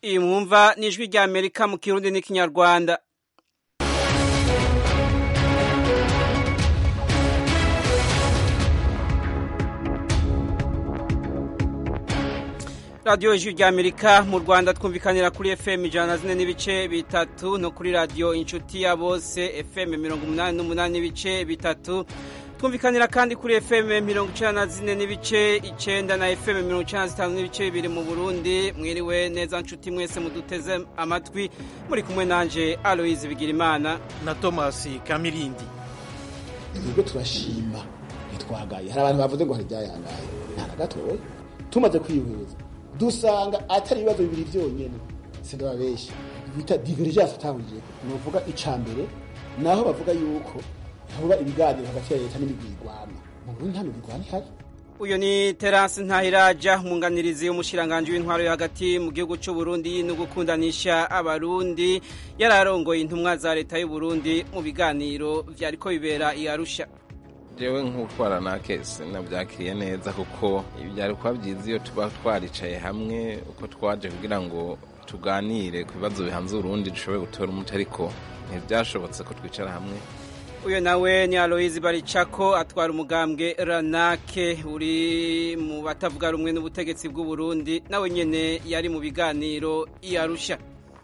iyi mwumva ni ijwi rya amerika mu kirundi n'ikinyarwanda radiyo ijwi rya amerika mu rwanda twumvikanira kuri fm ijana na zine n'ibice bitatu no kuri radiyo inshuti ya bose fm mirongo umunani n'umunani n'ibice bitatu twumvikanira kandi kuri fm mirongo icenda na zine n'ibice icenda na fm mirongo icenda na zitanu n'ibice bibiri mu burundi mwiriwe neza nshuti mwese muduteze amatwi muri kumwe nanje aloise bigirimana na tomasi kamirindi twebwe turashima ntitwagaye hari abantu bavuze ngo hari ibyayangaye nta na gatoya tumaze kwihweza dusanga atari ibibazo bibiri byonyine sindababeshya bita divergence atanguje ni uvuga ica mbere naho bavuga yuko hoba ibiganiro hagati ya leta n'imigwi igwana mu Burundi nta migwi igwana ihari uyu ni terasi ntahiraja umwunganirizi w'umushiranganji w'intwaro yo hagati mu gihugu cy'u Burundi no gukundanisha abarundi yari arongoye intumwa za leta y'u Burundi mu biganiro vyariko bibera i Arusha jewe nk'utwara na kese nabyakiriye neza kuko byari kuba byiza iyo tuba twaricaye hamwe uko twaje kugira ngo tuganire ku bibazo bihanze urundi dushoboye gutora umuti ariko ntibyashobotse ko twicara hamwe uyu nawe ni aloyizi baricako atwara umugambwe ranake uri mu batavuga rumwe n'ubutegetsi bw'u Burundi nawe nyene yari mu biganiro i Arusha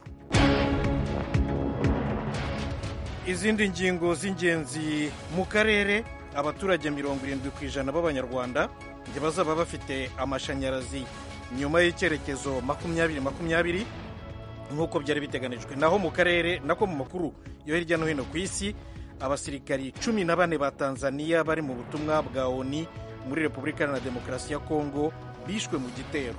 izindi ngingo z'ingenzi mu karere abaturage mirongo irindwi ku ijana b'abanyarwanda ntibazaba bafite amashanyarazi nyuma y'icyerekezo makumyabiri makumyabiri nk'uko byari biteganijwe naho mu karere nako mu makuru yo hirya no hino ku isi abasirikari cumi na bane ba tanzania bari mu butumwa bwa oni muri repubulika iharanira demokarasi ya kongo bishwe mu gitero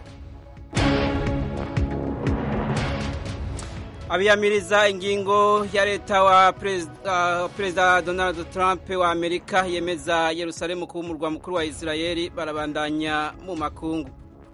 abiyamiriza ingingo ya leta wa perezida uh, donald trump wa amerika yemeza yerusalemu kuba umurwa mukuru wa israeli barabandanya mu makungu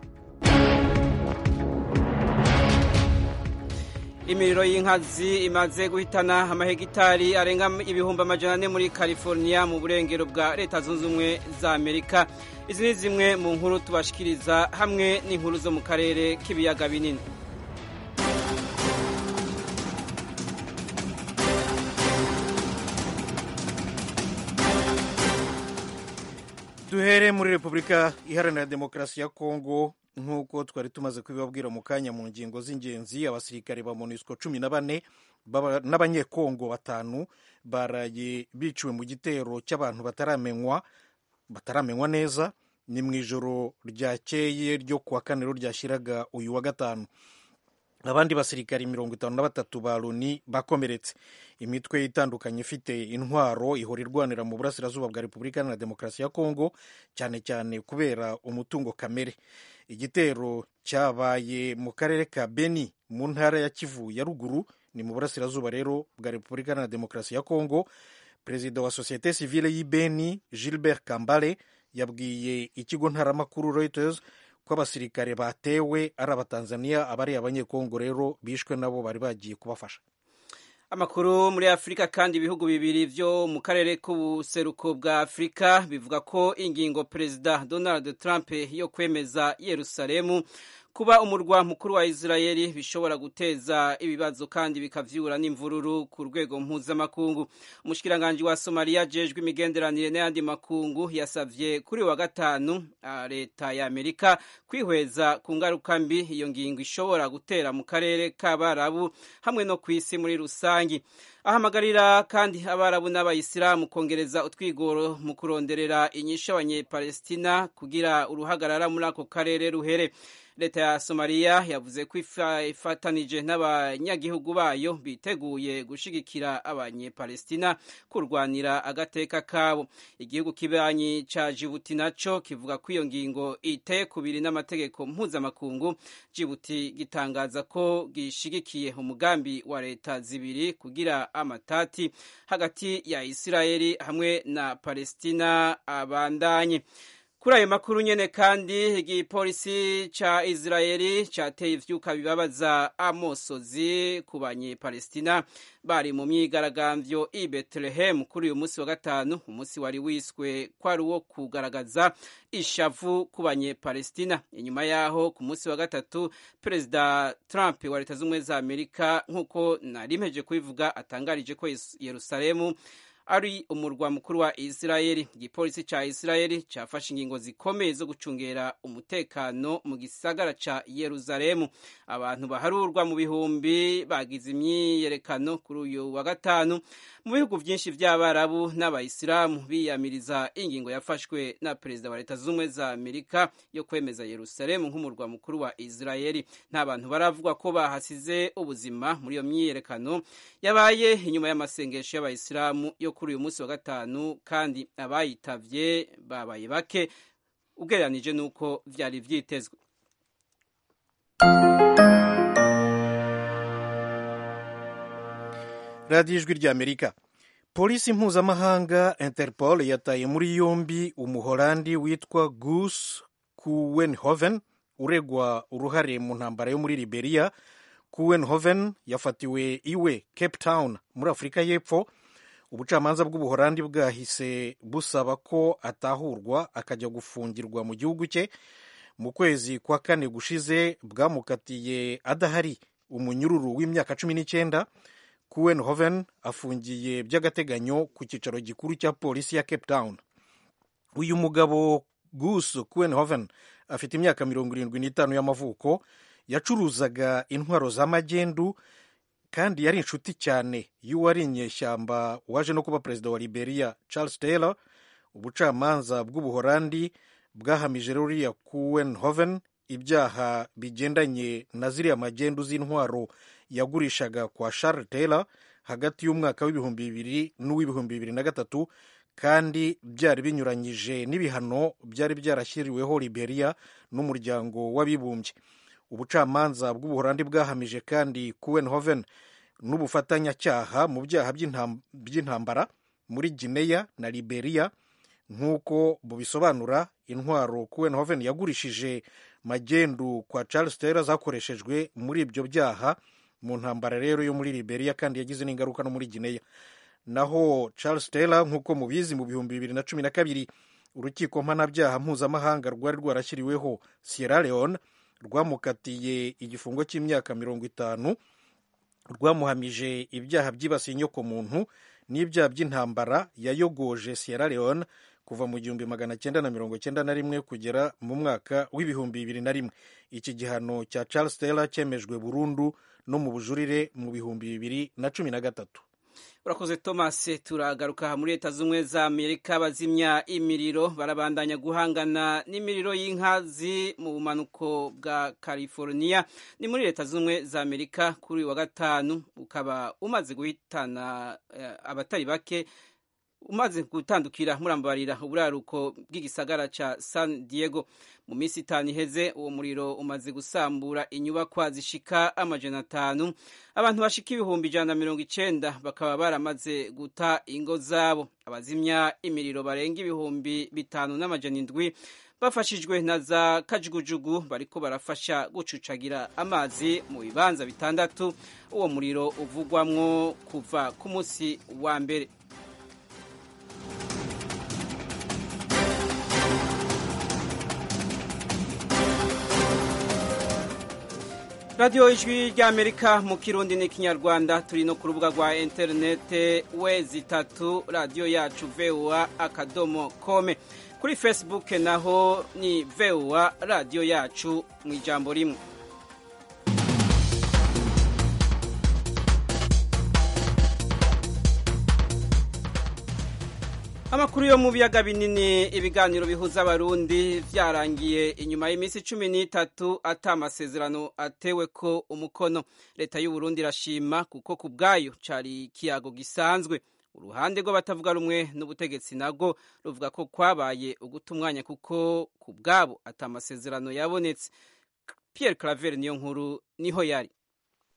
imiriro y'inkazi imaze guhitana amahegitari arenga ibihumbi amajana ane muri california mu burengero bwa leta zunze ubumwe za amerika izi ni zimwe mu nkuru tubashikiriza hamwe n'inkuru zo mu karere k'ibiyaga binini duhere muri repubulika iharanira demokarasi ya kongo nk'uko twari tumaze kubibabwira mu kanya mu ngingo z'ingenzi abasirikare ba monusco cumi na bane n'abanyekongo batanu baraye biciwe mu gitero cy'abantu bataramenywa bataramenywa neza ni mu ijoro ryakeye ryo kuwa kane ryashyiraga uyu wa gatanu abandi basirikari mirongo itanu na batatu ba loni bakomeretse imitwe itandukanye ifite intwaro ihora irwanira mu burasirazuba bwa repubulika na demokarasi ya kongo cyane cyane kubera umutungo kamere igitero cyabaye mu karere ka beni mu ntara ya kivu ya ruguru ni mu burasirazuba rero bwa repubulika na demokarasi ya kongo perezida wa sosiyete sivile y'i beni gilbert kambale yabwiye ikigo ntaramakuru reuters ko abasirikare batewe ari abatanzaniya abari abanyekongo rero bishwe nabo bari bagiye kubafasha amakuru muri afurika kandi ibihugu bibiri byo mu karere k'ubuseruko bwa afurika bivuga ko ingingo perezida donald trump yo kwemeza yerusalemu kuba umurwa mukuru wa israeli bishobora guteza ibibazo kandi bikavyura n'imvururu ku rwego mpuzamakungu umushikiranganji wa somaliya ajejwe imigenderanire n'ayandi makungu yasavye kuri wa gatanu leta ya amerika kwihweza ku ngaruka mbi iyo ngingo ishobora gutera mu karere k'abarabu hamwe no ku isi muri rusangi ahamagarira kandi abarabu n'abayisilamu kongereza utwigoro mu kuronderera inyishu abanyepalestina kugira uruhagarara muri ako karere ruhere leta ya somaliya yavuze ko ifatanije n'abanyagihugu bayo biteguye gushigikira abanyepalestina kurwanira agateka kabo igihugu kibanyi ca jibuti naco kivuga ko iyo ngingo iteye kubiri n'amategeko mpuzamakungu jibuti gitangaza ko gishigikiye umugambi wa leta zibiri kugira amatati hagati ya isirayeli hamwe na palestina abandanye kuri ayo makuru nyene kandi igipolisi ca israeli cateye ivyuka bibabaza amosozi ku banyepalestina bari mu myigaragambyo i betelehemu kuri uyu munsi wa gatanu umunsi wari wiswe kwari uwo kugaragaza ishavu ku banyepalestina inyuma yaho ku munsi wa gatatu perezida trump wa leta z'ubumwe za amerika nk'uko narimpeje kubivuga atangarije ko yerusalemu ari umurwa mukuru wa Israeli igipolisi ca Israeli cafashe ingingo zikomeye zo gucungera umutekano mu gisagara ca Yerusalemu abantu baharurwa mu bihumbi bagize imyiyerekano kuri uyu wa gatanu mu bihugu vyinshi vy'abarabu n'abayisilamu biyamiriza ingingo yafashwe na perezida wa leta z'ubumwe za Amerika yo kwemeza Yerusalemu nk'umurwa mukuru wa Israeli nta bantu baravugwa ko bahasize ubuzima muri iyo myiyerekano yabaye inyuma y'amasengesho y'abayisilamu yo kuri uyu munsi wa gatanu kandi abayitavye babaye bake ugereranije n'uko vyari vyitezwe radiyo ijwi ry'amerika polisi mpuzamahanga interpol yataye muri yombi umuholandi witwa gus kuwenhoven uregwa uruhare mu ntambara yo muri liberia kuwenhoven yafatiwe iwe cape town muri afurika y'epfo ubucamanza bw'ubuholandi bwahise busaba ko atahurwa akajya gufungirwa mu gihugu cye mu kwezi kwa kane gushize bwamukatiye adahari umunyururu w'imyaka cumi n'icyenda kuwenhoven afungiye by'agateganyo ku cyicaro gikuru cya polisi ya cape town uyu mugabo gus kuwenhoven afite imyaka mirongo irindwi n'itanu y'amavuko yacuruzaga intwaro z'amagendu kandi yari inshuti cyane y'uwari inyeshyamba waje no kuba perezida wa liberia charles taylor ubucamanza bw'ubuholandi bwahamije ruriya kuwenhoven ibyaha bigendanye na ziriya magendu z'intwaro yagurishaga kwa charles taylor hagati y'umwaka w'ibihumbi bibiri n'uw'ibihumbi bibiri na gatatu kandi byari binyuranyije n'ibihano byari byarashyiriweho liberia n'umuryango w'abibumbye ubucamanza bw'ubuholandi bwahamije kandi kuwenhoven n'ubufatanyacyaha mu byaha by'intambara muri gineya na liberia nk'uko bubisobanura intwaro kuwenhoven yagurishije magendu kwa charles taylor zakoreshejwe muri ibyo byaha mu ntambara rero yo muri liberia kandi yagize n'ingaruka no muri gineya naho charles taylor nk'uko mubizi mu bihumbi bibiri na cumi na kabiri urukiko mpanabyaha mpuzamahanga rwari rwarashyiriweho sierra leone rwamukatiye igifungo cy'imyaka mirongo itanu rwamuhamije ibyaha byibasiye inyokomuntu n'ibyaha by'intambara yayogoje sierra leone kuva mu gihumbi magana cyenda na mirongo cyenda na rimwe kugera mu mwaka w'ibihumbi bibiri na rimwe iki gihano cya charles taylor cyemejwe burundu no mu bujurire mu bihumbi bibiri na cumi na gatatu urakoze thomas turagaruka muri leta z'ubumwe za amerika bazimya imiriro barabandanya guhangana n'imiriro y'inkazi mu bumanuko bwa california ni muri leta z'ubumwe za amerika kuri uyu wa gatanu ukaba umaze guhitana abatari bake umaze gutandukira murambarira uburaruko bw'igisagara ca san diego mu minsi itanu iheze uwo muriro umaze gusambura inyubakwa zishika amajana atanu abantu bashika ibihumbi ijana na mirongo icenda bakaba baramaze guta ingo zabo abazimya imiriro barenga ibihumbi bitanu n'amajana indwi bafashijwe na za kajugujugu bariko barafasha gucucagira amazi mu bibanza bitandatu uwo muriro uvugwamwo kuva ku munsi wa mbere radiyo ijwi ry'amerika mu kirundi n'ikinyarwanda turi no ku rubuga rwa interinete wezi itatu radiyo yacu vewa akadomo kome kuri facebook naho ni vewa radiyo yacu mu ijambo rimwe amakuru yo mu biyaga binini ibiganiro bihuza abarundi byarangiye inyuma y'iminsi cumi n'itatu ata amasezerano atewe ko umukono leta y'uburundi irashima kuko ku bwayo cari ikiyago gisanzwe uruhande rw'abatavuga rumwe n'ubutegetsi nabwo ruvuga ko kwabaye uguta umwanya kuko ku bwabo ata amasezerano yabonetse pierre claver niyo nkuru niho yari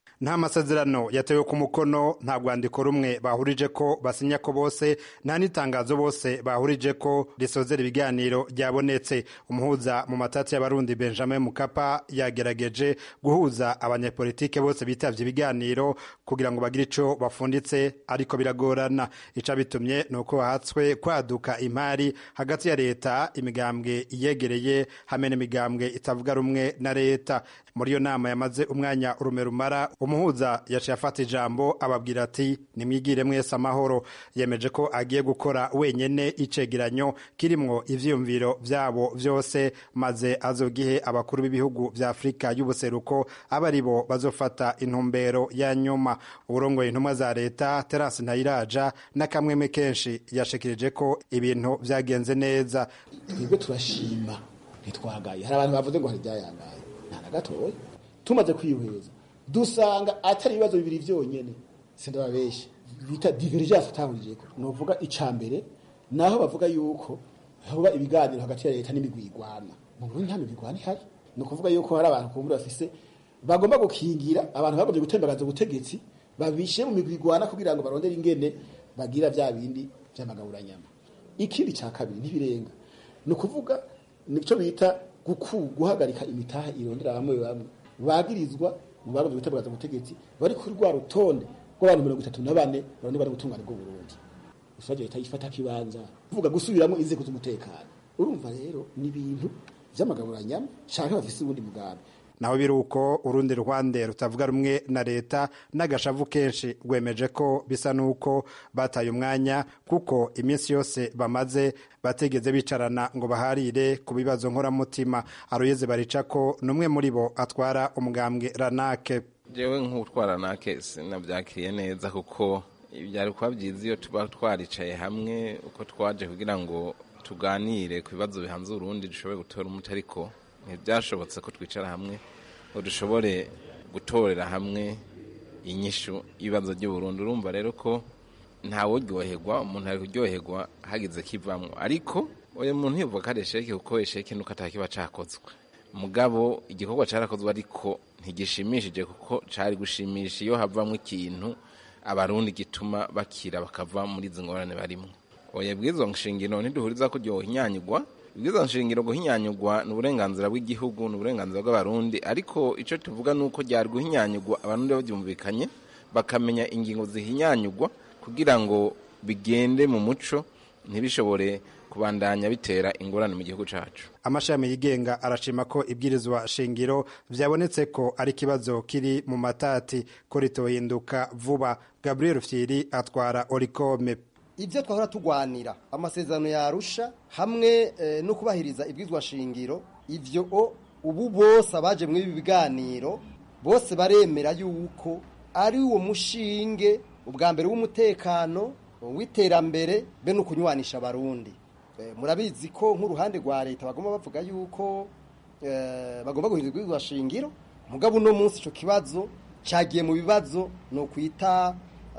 nta masezerano yatewe ku mukono nta rwandiko rumwe bahurije ko basinya ko bose nta n'itangazo bose bahurije ko risozera ibiganiro ryabonetse umuhuza mu matati y'abarundi benjamin mukapa yagerageje guhuza abanyepolitike bose bitavye ibiganiro kugira ngo bagire ico bafunditse ariko biragorana ico bitumye ni uko hatswe kwaduka imari hagati ya leta imigambwe iyegereye hamwe n'imigambwe itavuga rumwe na leta muri iyo nama yamaze umwanya urume rumara umuhuza yaciye afata ijambo ababwira ati nimwigire mwese amahoro yemeje ko agiye gukora wenyene icegeranyo kirimwo ivyiyumviro vyabo vyose maze azogihe abakuru b'ibihugu vya afurika y'ubuseruko aba ari bo bazofata intumbero ya nyuma uburongoye intumwa za leta terasi ntayiraja n'akamweme kenshi yashikirije ko ibintu vyagenze neza twebwe turashima ntitwagaye hari abantu bavuze ngo hari ibyayangaye nta na gatoya tumaze kwihweza dusanga atari ibibazo bibiri byonyine sindababeshya bita divergence atahurijeko ni uvuga ica mbere naho bavuga yuko hoba ibiganiro hagati ya leta n'imigwi igwana mu Burundi nta migwi igwana ihari ni ukuvuga yuko hari abantu kumbura bafise bagomba gukingira abantu bagombye gutembagaza ubutegetsi babishe mu migwi igwana kugira ngo barondere ingene bagira vya bindi vy'amagaburanyama ikindi ca kabiri ntibirenga ni ukuvuga nico bita guku guhagarika imitaha irondera bamwe bamwe bagirizwa mu bagombye gutembagaza ubutegetsi bari kuri rwa rutonde rw'abantu mirongo itatu na bane baronde bari gutungana bwo Burundi ushaje leta yifata kibanza kuvuga gusubiramo inzego z'umutekano urumva rero ni ibintu vy'amagaburanyama canke bafise ubundi mugambi naho biri uko urundi ruhande rutavuga rumwe na leta n'agashavu kenshi rwemeje ko bisa n'uko bataye umwanya kuko iminsi yose bamaze bategeze bicarana ngo baharire ku bibazo nkoramutima aroyeze barica ko n'umwe muri bo atwara umugambwe ranake jewe nk'utwara ranake sinabyakiriye neza kuko byari kuba byiza iyo tuba twaricaye hamwe uko twaje kugira ngo tuganire ku bibazo bihanze urundi dushobore gutora umuti ariko ntibyashobotse ko twicara hamwe ngo dushobore gutorera hamwe inyishu y'ibibazo by'uburundi urumva rero ko ntawuryoherwa umuntu ari kuryoherwa hagize kivamwo ariko uyu muntu yivuga ko ari esheke kuko esheke nuko atakiba cakozwe mugabo igikorwa carakozwe ariko ntigishimishije kuko cari gushimisha iyo havamwo ikintu abarundi gituma bakira bakava muri izi ngorane barimwo oya bwizo nshingiro ntiduhuriza ko ryohinyanyugwa ibwiza nshingiro guhinyanyugwa ni uburenganzira bw'igihugu ni uburenganzira bw'abarundi ariko icyo tuvuga ni uko ryari guhinyanyugwa abarundi babyumvikanye bakamenya ingingo zihinyanyugwa kugira ngo bigende mu muco ntibishobore kubandanya bitera ingorane mu gihugu cyacu amashami yigenga arashima ko ibwirizwa shingiro byabonetse ko ari ikibazo kiri mu matati ko ritohinduka vuba gabriel fyiri atwara orikome ibyo twahora tugwanira amasezerano yarusha hamwe no kubahiriza ibwizwa shingiro ibyo ubu bose abaje muri ibi biganiro bose baremera yuko ari uwo mushinge ubwa mbere w'umutekano w'iterambere be no kunywanisha abarundi murabizi ko nk'uruhande rwa leta bagomba bavuga yuko bagomba guhindura ibwizwa shingiro mugabo uno munsi icyo kibazo cyagiye mu bibazo ni ukwita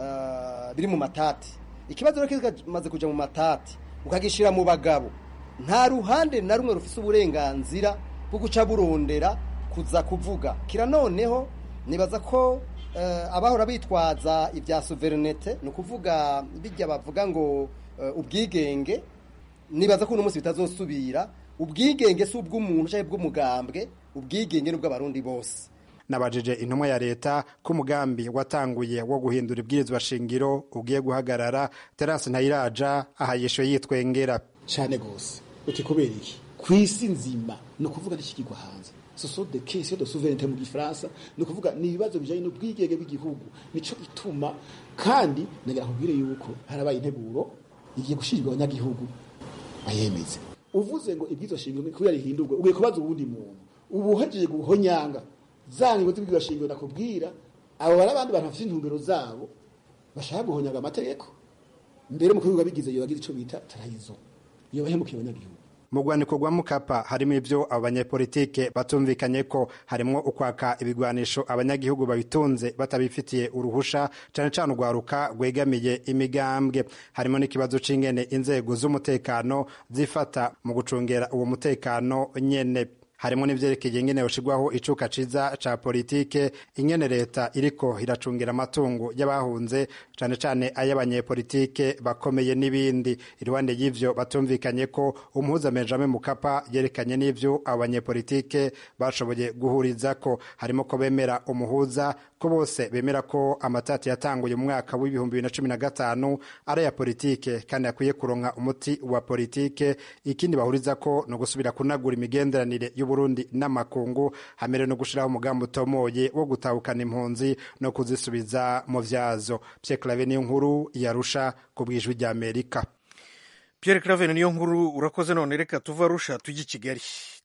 biri mu matati ikibazo rero kimaze kujya mu matati ukagishyira mu bagabo nta ruhande na rumwe rufite uburenganzira bwo guca burondera kuza kuvuga kira noneho nibaza ko abahora bitwaza ibya suverinete ni ukuvuga bijya bavuga ngo ubwigenge nibaza ko uno munsi bitazosubira ubwigenge si ubw'umuntu cyangwa ubw'umugambwe ubwigenge ni ubw'abarundi bose nabajije intumwa ya leta ko umugambi watanguye wo guhindura ibwirizwa shingiro ugiye guhagarara terasi ntayiraja aha yishuye yitwengera cyane rwose uti kubera iki ku isi nzima ni ukuvuga n'ikigirwa hanze soso de kesi de souveraineté mu gifaransa ni ukuvuga ni ibibazo bijyanye n'ubwigenge bw'igihugu nico ituma kandi nagira nkubwire yuko harabaye integuro igiye gushirirwa abanyagihugu bayemeze uvuze ngo ibwirizwa shingiro kubera rihindurwe ugiye kubaza uwundi muntu ubu uhejeje guhonyanga za ngingo z'ibwirizwa shingiro nakubwira abo bari abandi bantu bafite intumbero zabo bashaka guhonyaga amategeko mbere mu kubivuga bigize iyo bagize icyo bita tarayizo iyo bahemukiye abanyagihugu mu rwandiko rwa mukapa harimo ibyo abo banyepolitike batumvikanye ko harimo ukwaka ibigwanisho abanyagihugu babitunze batabifitiye uruhusha cyane cyane urwaruka rwegamiye imigambwe harimo n'ikibazo c'ingene inzego z'umutekano zifata mu gucungera uwo mutekano nyene harimo n'ivyerekeye ingene yoshirwaho icuka ciza ca politike ingene leta iriko iracungira amatungo y'abahunze cane cane ay'abanyepolitike bakomeye n'ibindi iruhande y'ivyo batumvikanye ko umuhuza Benjamin Mukapa yerekanye n'ivyo abo banyepolitike bashoboye guhurizako harimo ko bemera umuhuza ko bose bemera ko amatati yatanguye mu mwaka w'ibihumbi bibiri na cumi na gatanu ari aya politike kandi akwiye kuronka umuti wa politike ikindi bahuriza ko no gusubira kunagura imigenderanire y'uburundi n'amakungu hamere no gushiraho umugambi utomoye wo gutahukana impunzi no kuzisubiza mu vyazo Pierre Claver niyo nkuru yarusha ku bwijwi rya Amerika Pierre Claver niyo nkuru urakoze none reka tuva rusha tujye i Kigali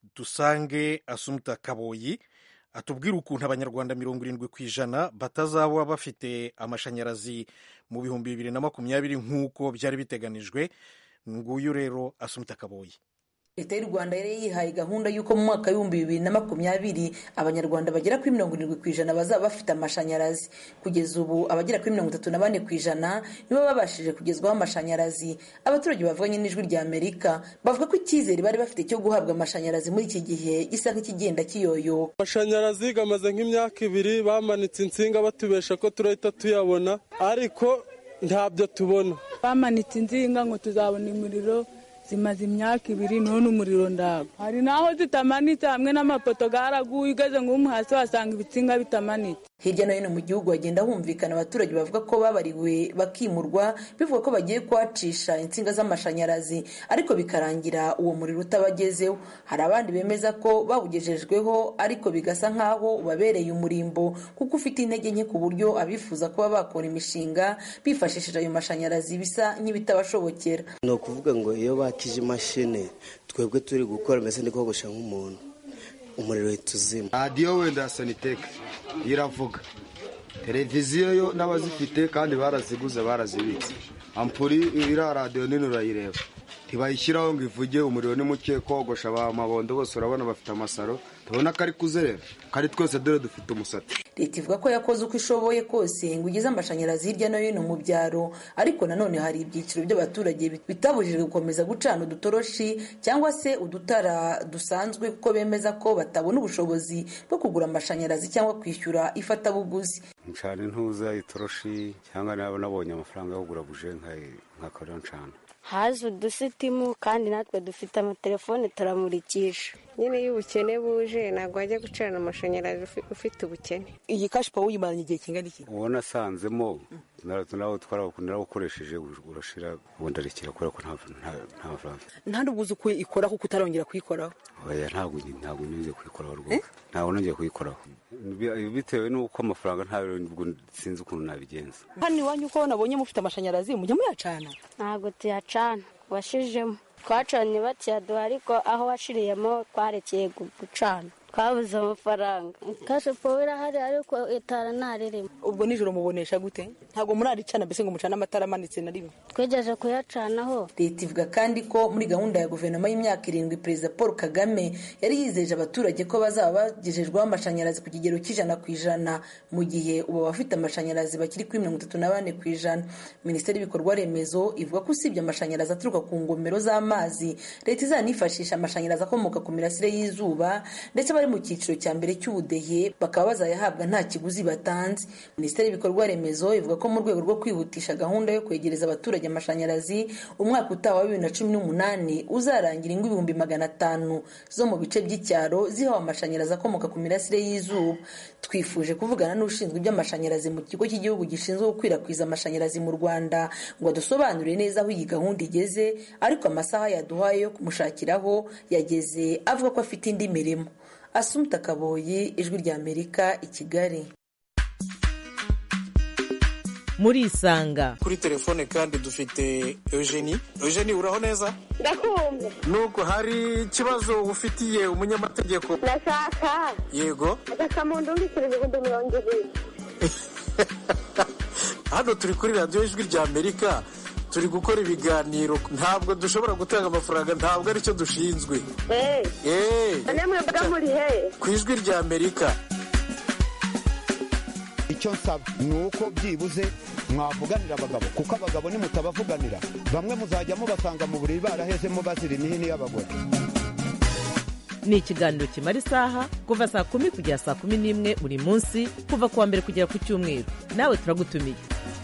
dusange Asumta Kaboyi atubwira ukuntu abanyarwanda mirongo irindwi ku ijana batazaba bafite amashanyarazi mu bihumbi bibiri na makumyabiri nk'uko byari biteganijwe nguyu rero Asumta Kaboyi leta y'u rwanda yari yihaye gahunda y'uko mu mwaka w'ibihumbi bibiri na makumyabiri abanyarwanda bagera kuri mirongo irindwi ku ijana bazaba bafite amashanyarazi kugeza ubu abagera kuri mirongo itatu na bane ku ijana nibo babashije kugezwaho amashanyarazi abaturage bavuganye n'ijwi rya amerika bavuga ko icyizere bari bafite cyo guhabwa amashanyarazi muri iki gihe gisa nk'ikigenda kiyoyoka amashanyarazi gamaze nk'imyaka ibiri bamanitse insinga batubesha ko turahita tuyabona ariko ntabyo tubona bamanitse insinga ngo tuzabona umuriro zimaze imyaka ibiri none umuriro ndago hari naho zitamanitse hamwe n'amapoto garaguye ugeze ngo hasi wasanga ibitsinga bitamanitse hirya no hino mu gihugu hagenda humvikana abaturage bavuga ko babariwe bakimurwa bivuga ko bagiye kuhacisha insinga z'amashanyarazi ariko bikarangira uwo muriro utabagezeho hari abandi bemeza ko bawugejejweho ariko bigasa nk'aho ubabereye umurimbo kuko ufite intege nke ku buryo abifuza kuba bakora imishinga bifashishije ayo mashanyarazi bisa nk'ibitabashobokera ni ukuvuga ngo iyo bakije imashini twebwe turi gukora mbese ndi kogosha nk'umuntu umuriro uhita uzima radiyo wenda ya saniteke iravuga televiziyo yo n'abazifite kandi baraziguze barazibitse ampuri iriya radiyo nini urayireba ntibayishyiraho ngo ivuge umuriro ni muke kogosha ba mabondo bose urabona bafite amasaro tubona ko ari kuzerera kandi twese dore dufite umusatsi leta ivuga ko yakoze uko ishoboye kose ngo igeze amashanyarazi hirya no hino mu byaro ariko nanone hari ibyiciro by'abaturage bitabujijwe gukomeza gucana udutoroshi cyangwa se udutara dusanzwe kuko bemeza ko batabona ubushobozi bwo kugura amashanyarazi cyangwa kwishyura ifatabuguzi ncana intuza itoroshi cyangwa naba nabonye amafaranga yo kugura buje nkakorera ncana haje udusitimu kandi natwe dufite amatelefone turamurikisha nyine iyo ubukene buje ntabwo wajya gucana amashanyarazi ufite ubukene iyi kashi pawa uyimaranye igihe kingana iki uwo nasanzemo nawe narawukoresheje urashira ubundi arekera kubera ko nta mafaranga nta n'ubwo uzi uko ikora kuko utarongera kuyikoraho oya ntabwo ntabwo nigeze kuyikoraho rwose ntabwo nongeye kuyikoraho bitewe n'uko amafaranga ntabwo sinzi ukuntu nabigenza hano iwanyu uko nabonye mufite amashanyarazi mujya muyacana ntabwo tuyacana washijemo twacanye bakiyaduha ariko aho washiriyemo twarekeye gucana twabuze amafaranga kashe powe irahari ariko itara ntaririmo ubwo nijoro mubonesha gute ntabwo muraricana mbese ngo mucane amatara amanitse na rimwe twegeje kuyacanaho leta ivuga kandi ko muri gahunda ya guverinoma y'imyaka irindwi perezida paul kagame yari yizeje abaturage ko bazaba bagejejweho amashanyarazi ku kigero cy'ijana ku ijana mu gihe ubu abafite amashanyarazi bakiri kuri mirongo itatu na bane ku ijana minisiteri y'ibikorwa remezo ivuga ko usibye amashanyarazi aturuka ku ngomero z'amazi leta izanifashisha amashanyarazi akomoka ku mirasire y'izuba ndetse bari mu cyiciro cya mbere cy'ubudehe bakaba bazayahabwa nta kiguzi batanze minisiteri y'ibikorwa remezo ivuga ko mu rwego rwo kwihutisha gahunda yo kwegereza abaturage amashanyarazi umwaka utaha wa bibiri na cumi n'umunani uzarangira ingo ibihumbi magana atanu zo mu bice by'icyaro zihawe amashanyarazi akomoka ku mirasire y'izuba twifuje kuvugana n'ushinzwe iby'amashanyarazi mu kigo cy'igihugu gishinzwe gukwirakwiza amashanyarazi mu rwanda ngo adusobanurire neza aho iyi gahunda igeze ariko amasaha yaduhaye yo kumushakiraho yageze avuga ko afite indi mirimo asumta kaboyi ijwi ry'amerika i kigali murisanga kuri telefone kandi dufite eugenie eugenie uraho neza ndakumva nuko hari ikibazo ufitiye umunyamategeko ndashaka yego agakamuntu mbikira ibihumbi mirongo ibiri hano turi kuri radiyo ijwi ry'amerika turi gukora ibiganiro ntabwo dushobora gutanga amafaranga ntabwo aricyo dushinzwe namwe mbaga muri he ku ijwi ry'amerika icyo nsaba ni uko byibuze mwavuganira abagabo kuko abagabo nimutabavuganira bamwe muzajya mubasanga mu buriri barahezemo bazira imihini y'abagore ni ikiganiro kimara isaha kuva saa kumi kugera saa kumi n'imwe buri munsi kuva ku wa mbere kugera ku cyumweru nawe turagutumiye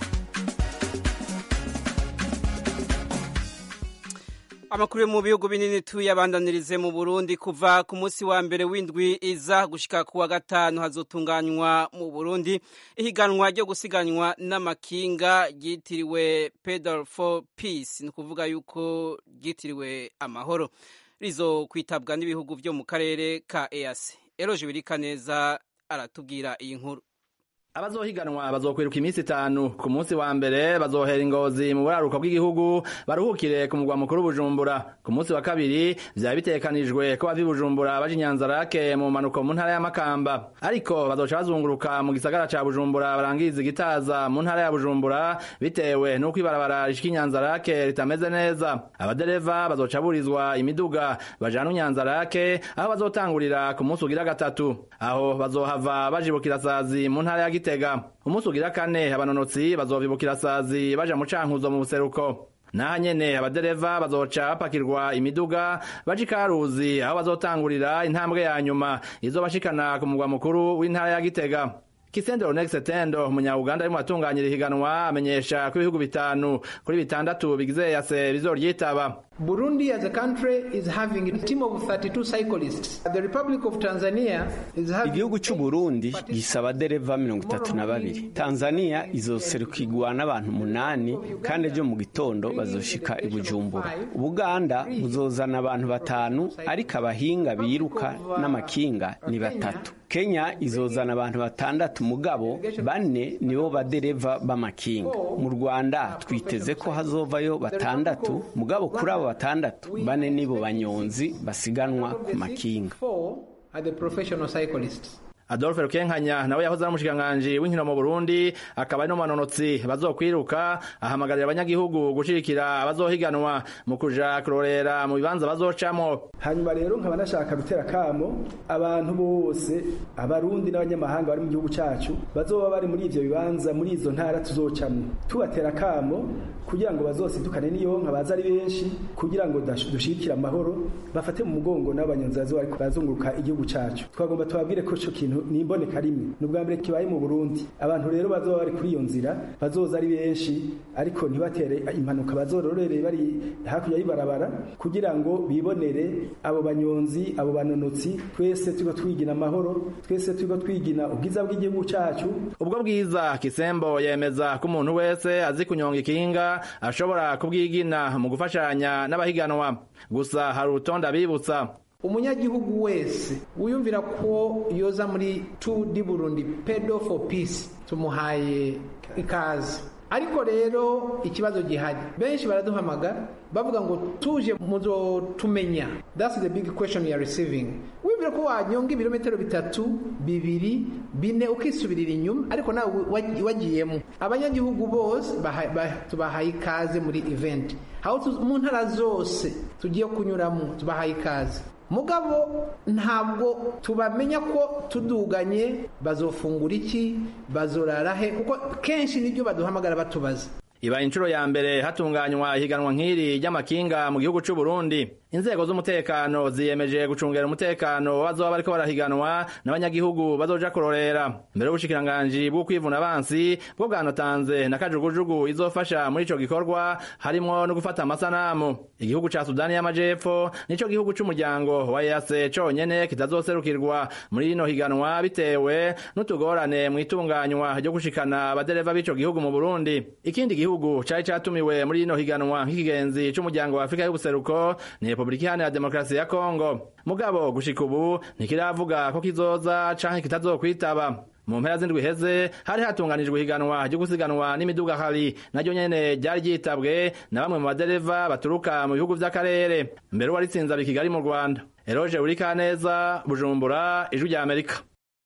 amakuru yo mu bihugu binini tuyabandanirize mu burundi kuva ku munsi wa mbere w'indwi iza gushika ku wa gatanu hazotunganywa mu burundi ihiganwa ryo gusiganwa n'amakinga ryitiriwe pedal for peace ni ukuvuga yuko ryitiriwe amahoro rizo kwitabwa n'ibihugu byo mu karere ka easi eroje birika neza aratubwira iyi nkuru abazohiganwa bazokwiruka iminsi itanu ku munsi wa mbere bazohera ingozi mu buraruko bw'igihugu baruhukire ku mugwa mukuru bujumbura ku munsi wa kabiri vyaba bitegekanijwe ko bava i bujumbura baja inyanzarake mu manuko mu ntara ya makamba ariko bazoca bazunguruka mu gisagara ca bujumbura barangiriza igitaza mu ntara ya bujumbura bitewe n'uko ibarabara rishika inyanzarake ritameze neza abadereva bazoca burizwa imiduga bajana inyanzarake aho bazotangurira ku munsi ugira gatatu aho bazohava bajibukira sazi mu ntara ya gitega umunsi ugira kane abanonotsi bazovibukira sazi baja mu cankuzo mu buseruko naha nyene abadereva bazoca bapakirwa imiduga baja ikaruzi aho bazotangurira intambwe ya nyuma izobashikana ku mugwa mukuru w'intara ya gitega Kisendero Next Tendo umunya-Uganda arimo atunganyira ihiganwa amenyesha ko ibihugu bitanu kuri bitandatu bigize yase bizoryitaba Burundi as a country is having a team of 32 cyclists. The Republic of Tanzania is having Igihugu c'u Burundi gisaba dereva mirongo itatu na babiri. Tanzania izoserukirwa n'abantu umunani kandi ejo mu gitondo bazoshika i Bujumbura. Ubuganda buzozana abantu batanu ariko abahinga biruka n'amakinga ni batatu. Kenya izozana abantu batandatu mugabo bane nibo badereva b'amakinga. Mu Rwanda twiteze ko hazovayo batandatu mugabo kuri abo batandatu bane nibo banyonzi basiganwa ku makinga are the professional cyclists. Adolphe Rukenkanya nawe yahoze ari umushikiranganji w'inkino mu Burundi akaba ari no manonotsi bazokwiruka ahamagarira abanyagihugu gushirikira abazohiganwa mu kuja kurorera mu bibanza bazocamo hanyuma rero nkaba nashaka gutera kamo abantu bose abarundi n'abanyamahanga bari mu gihugu cacu bazoba bari muri ivyo bibanza muri izo ntara tuzocamwo tubatera kamo kugira ngo bazosidukane n'iyo nka baza ari benshi kugira ngo dushikire amahoro bafate mu mugongo n'abanyonzi bazoba bazunguruka igihugu cacu twagomba tubabwire ko ico kintu ni imboneka rimwe ni ubwa mbere kibaye mu burundi abantu rero bazoba bari kuri iyo nzira bazoza ari benshi ariko ntibatere impanuka bazororere bari hakurya y'ibarabara kugira ngo bibonere abo banyonzi abo banonotsi twese turiko twigina amahoro twese turiko twigina ubwiza bw'igihugu cacu ubwo bwiza kisembo yemeza ko umuntu wese azi kunyonga ikinga ashobora kubwigina mu gufashanya n'abahiganwa gusa hari urutonde abibutsa umunyagihugu wese wiyumvira ko yoza muri tu di burundi pedo for peace tumuhaye ikaze ariko rero ikibazo gihari benshi baraduhamagara bavuga ngo tuje muzotumenya that's the big question you are receiving wibwira ko wanyonga ibirometero bitatu bibiri bine ukisubirira inyuma ariko nawe wagiyemo abanyagihugu bose tubahaye ikaze muri event mu ntara zose tugiye kunyuramo tubahaye ikaze mugabo ntabwo tubamenya ko tuduganye bazofungura iki bazorara he kuko kenshi nibyo baduhamagara batubaza ibaye inshuro ya mbere hatunganywa ihiganwa nk'iri ry'amakinga mu gihugu c'u Burundi inzego z'umutekano ziyemeje gucungera umutekano bazoba bariko barahiganwa n'abanyagihugu bazoja kurorera mbere y'ubushikiranganji bwo kwivuna abansi bwo bwanatanze na kajugujugu izofasha muri ico gikorwa harimwo no gufata amasanamu igihugu ca Sudani y'Amajepfo nico gihugu c'umuryango wa EAC conyene kitazoserukirwa muri rino higanwa bitewe n'utugorane mu itunganywa ryo gushikana abadereva b'ico gihugu mu Burundi ikindi gihugu cari catumiwe muri rino higanwa nk'ikigenzi c'umuryango wa Afrika y'ubuseruko ni Republika Iharanira Demokarasi ya Kongo mugabo gushika ubu ntikiravuga ko kizoza canke kitazokwitaba mu mpera z'indwi heze hari hatunganijwe ihiganwa ryo gusiganwa n'imiduga hari naryo nyene ryari ryitabwe na bamwe mu badereva baturuka mu bihugu vy'akarere mbere waritsinze abi Kigali mu Rwanda Eroje Urikaneza Bujumbura Ijwi rya Amerika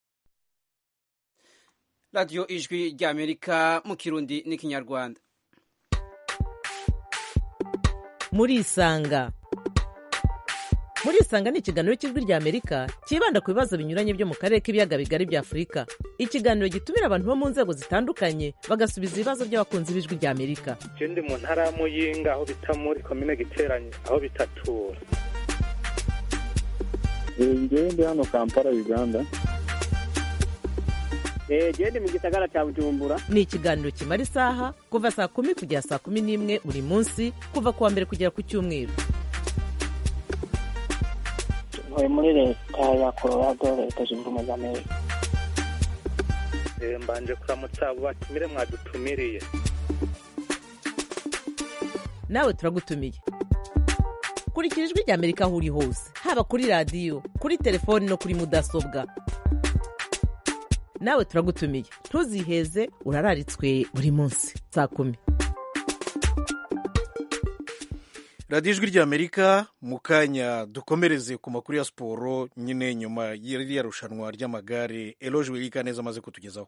Radio Ijwi rya Amerika mu Kirundi n'ikinyarwanda murisanga murisanga ni ikiganiro cy'ijwi rya amerika cyibanda ku bibazo binyuranye byo mu karere k'ibiyaga bigari bya afurika ikiganiro gitumira abantu bo mu nzego zitandukanye bagasubiza ibibazo by'abakunzi b'ijwi rya amerika je ndi mu ntara ya muyinga aho bita muri komine giteranye aho bitatura ngewe ndi hano kampala uganda genda mu gisagara cya bujumbura ni ikiganiro kimara isaha kuva saa kumi kugera saa kumi n'imwe buri munsi kuva ku wa mbere kugera ku cyumweru ntuye muri leta ya colorado leta zunze ubumwe za amerika mbanje kuramutsa abo batumire mwadutumiriye nawe turagutumiye kurikira ijwi rya amerika aho uri hose haba kuri radiyo kuri telefoni no kuri mudasobwa nawe turagutumiye ntuziheze urararitswe buri munsi saa kumi radiyo ijwi ry'amerika mu kanya dukomereze ku makuru ya siporo nyine nyuma y'iriya rushanwa ry'amagare eroge wirika neza amaze kutugezaho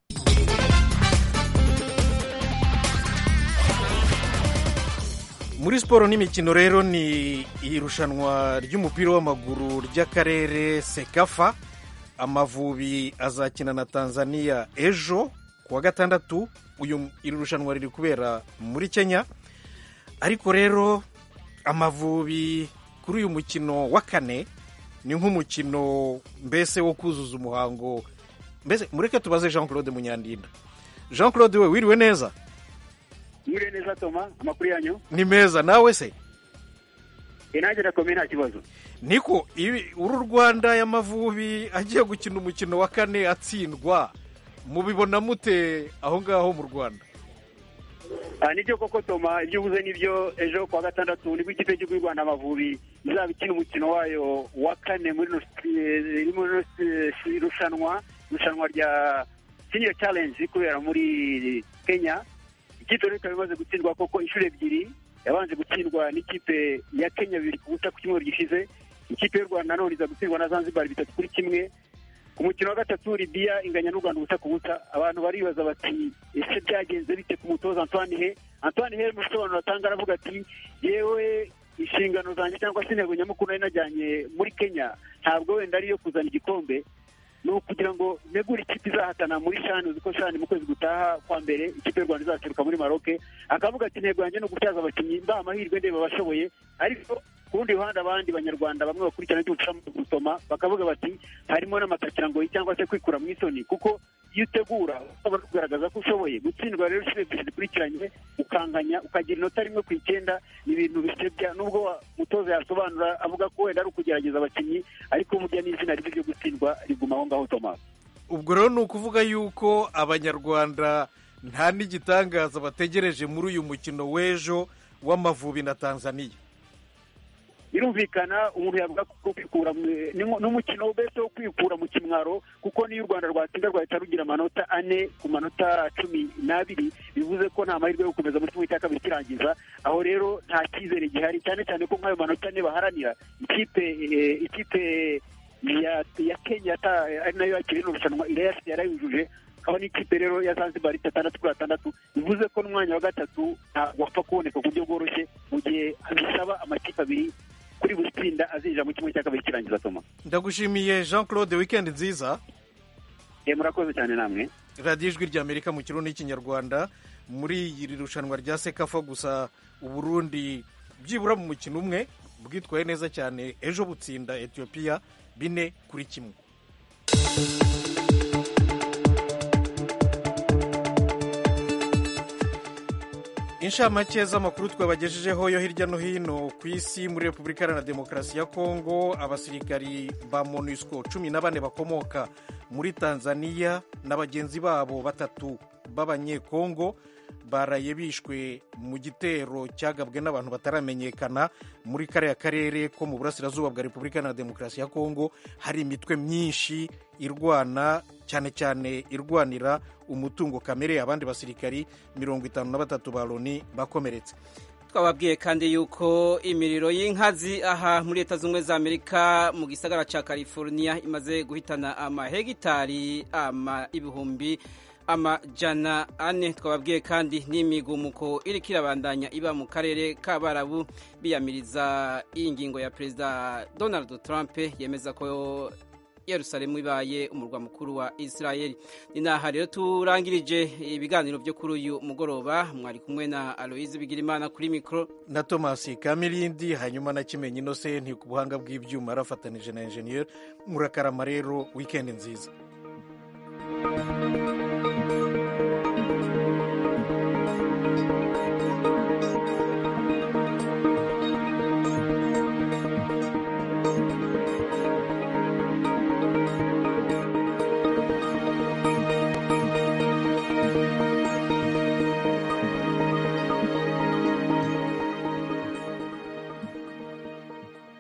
muri siporo n'imikino rero ni irushanwa ry'umupira w'amaguru ry'akarere sekafa amavubi azakina na tanzania ejo ku wa gatandatu uyu iri rushanwa riri kubera muri kenya ariko rero amavubi kuri uyu mukino wa kane ni nk'umukino mbese wo kuzuza umuhango mbese mureke tubaze jean claude munyandinda jean claude we wiriwe neza mwiriwe neza toma amakuru yanyu ni meza nawe se nanjye nakomeye nta kibazo niko uru rwanda y'amavubi agiye gukina umukino wa kane atsindwa mubibona mute aho ngaho mu rwanda nibyo koko toma ibyo uvuze nibyo ejo kuwa gatandatu nibwo ikipe y'igihugu y'u rwanda amavubi izaba ikina umukino wayo wa kane muri irushanwa irushanwa rya senior challenge kubera muri kenya ikipe rero ikaba imaze gutsindwa koko inshuro ebyiri yabanje gutsindwa n'ikipe ya kenya bibiri ku busa ku cyumweru gishize ikipe y'u rwanda none iza gutsindwa na zanzibar bitatu kuri kimwe ku mukino wa gatatu libiya inganya n'u rwanda ubusa ku busa abantu baribaza bati ese byagenze bite ku mutoza antoine he antoine he mu bisobanuro atanga aravuga ati yewe inshingano zanjye cyangwa se intego nyamukuru nari najyanye muri kenya ntabwo wenda ari iyo kuzana igikombe ni ukugira ngo negure ikipe izahatana muri shani uzi ko shani mu kwezi gutaha kwa mbere ikipe y'u rwanda izaseruka muri maroke akavuga ati intego yanjye ni ugutyaza abakinnyi mbaha amahirwe ndeba abashoboye ariko ku rundi ruhande abandi banyarwanda bamwe bakurikirana iby'umuco mu gusoma bakavuga bati harimo n'amatakirangoyi cyangwa se kwikura mu isoni kuko iyo utegura ushobora kugaragaza ko ushoboye gutsindwa rero inshuro ebyiri zikurikiranye ukanganya ukagira inota rimwe ku icyenda ni ibintu bisebya nubwo umutoza yasobanura avuga ko wenda ari ukugerageza abakinnyi ariko burya n'izina ribi ryo gutsindwa riguma aho ngaho tomasi ubwo rero ni ukuvuga yuko abanyarwanda nta n'igitangaza bategereje muri uyu mukino w'ejo w'amavubi na tanzania birumvikana umuntu yavuga ko kwikura n'umukino mbese wo kwikura mu kimwaro kuko niyo u rwanda rwatsinda rwahita rugira amanota ane ku manota cumi n'abiri bivuze ko nta mahirwe yo gukomeza muri kimwe cya kabiri kirangiza aho rero nta cyizere gihari cyane cyane ko nk'ayo manota ane baharanira ikipe ikipe ya kenya ari nayo yakira ino rushanwa irayafite yarayujuje aho n'ikipe rero ya zanzibar itandatu kuri atandatu bivuze ko n'umwanya wa gatatu ntabwo wapfa kuboneka ku buryo bworoshye mu gihe bisaba amakipe abiri kuri buri tsinda azinjira mu kimwe cya kabiri kirangiza toma ndagushimiye jean claude weekend nziza murakoze cyane namwe radiyo ijwi ry'amerika mu kirundi n'ikinyarwanda muri iri rushanwa rya sekafa gusa uburundi byibura mu mukino umwe bwitwaye neza cyane ejo butsinda etiyopiya bine kuri kimwe inshamake z'amakuru twabagejejeho yo hirya no hino ku isi muri repubulika iharanira demokarasi ya kongo abasirikari ba monusco cumi na bane bakomoka muri tanzania na bagenzi babo batatu b'abanyekongo baraye bishwe mu gitero cyagabwe n'abantu bataramenyekana muri kariya karere ko mu burasirazuba bwa repubulika iharanira demokarasi ya kongo hari imitwe myinshi irwana cyane cyane irwanira umutungo kamere abandi basirikari mirongo itanu na batatu ba loni bakomeretse twababwiye kandi yuko imiriro y'inkazi aha muri leta zunze za amerika mu gisagara cya california imaze guhitana amahegitari ama ibihumbi amajana ane twababwiye kandi n'imigumuko iri kirabandanya iba mu karere k'abarabu biyamiriza iyi ngingo ya perezida donald trump yemeza ko yerusalemu ibaye umurwa mukuru wa israeli ni naha rero turangirije ibiganiro byo kuri uyu mugoroba mwari kumwe na aloyizi bigirimana kuri mikoro na thomas kamirindi hanyuma na kimenyi innocent ku buhanga bw'ibyuma arafatanije na enjeniyeri murakarama rero wikendi nziza